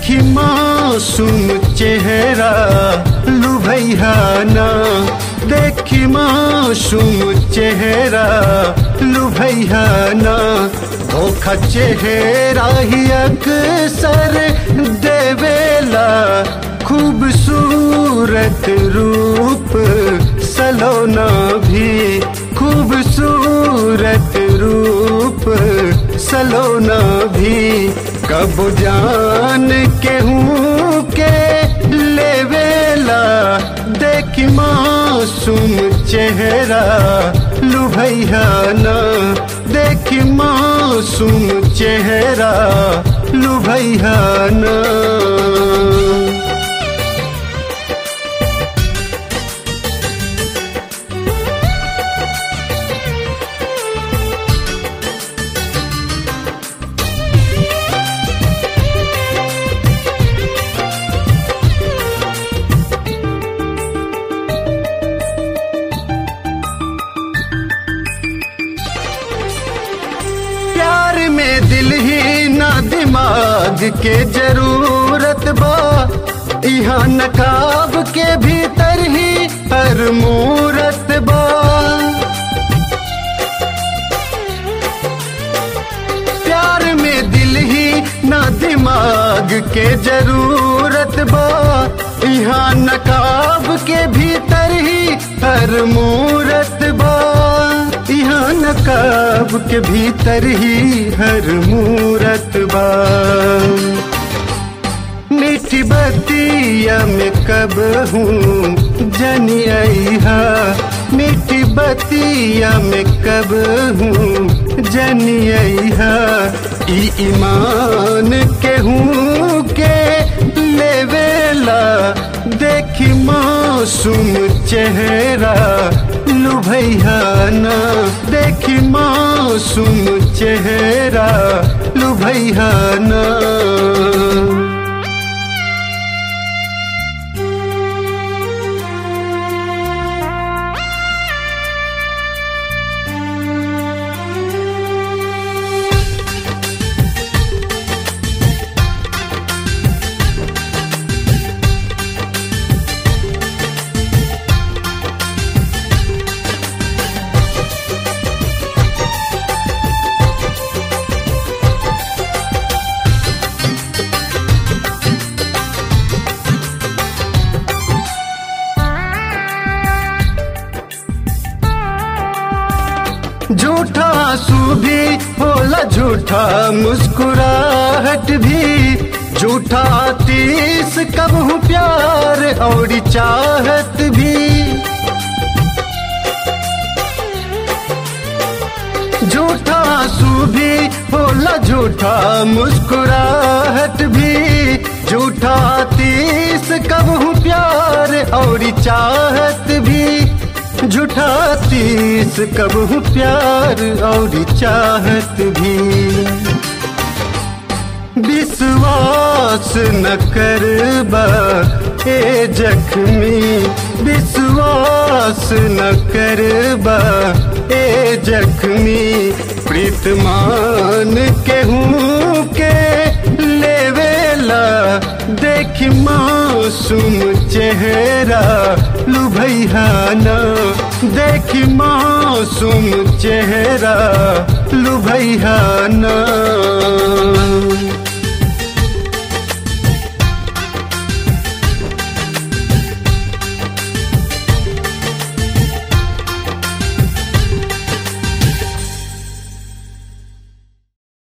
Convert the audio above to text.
देखी मासूम चेहरा लुभैयाना देखी मासूम चेहरा लुभैयाना धोखा चेहरा ही अक्सर देवेला खूबसूरत रूप सलोना भी खूबसूरत रूप सलोना भी कब जान के हूँ के लेवेला देखी मासूम चेहरा लुभैयाना देखी मासूम चेहरा लुभैयाना प्यार में दिल ही ना दिमाग के जरूरत बा यहाँ नकाब के भीतर ही हर मूरत बा प्यार में दिल ही ना दिमाग के जरूरत बा यहाँ नकाब के भीतर ही हर मूरत बा यहाँ नकाब के भीतर ही हर मूरत बा मीठी बतिया में कब हूँ जनी आईहा मीठी बतिया में कब हूँ जनी आईहा ई ईमान के हूँ के लेवेला देखी मासूम चेहरा लुभैयाना देखी मासूम चेहरा लुभैयाना झूठा आंसू भी होला झूठा मुस्कुराहट भी झूठा तीस कब हूँ प्यार और चाहत भी झूठा आंसू भी होला झूठा मुस्कुराहट भी झूठा तीस कब हूँ प्यार और चाहत भी झूठा तीस कब हूँ प्यार और चाहत भी विश्वास न करबा ए जख्मी विश्वास न करबा ए जख्मी प्रीतमान के हूँ के लेवेला देख मासूम चेहरा लुभैयाना देख मासूम चेहरा लुभैयाना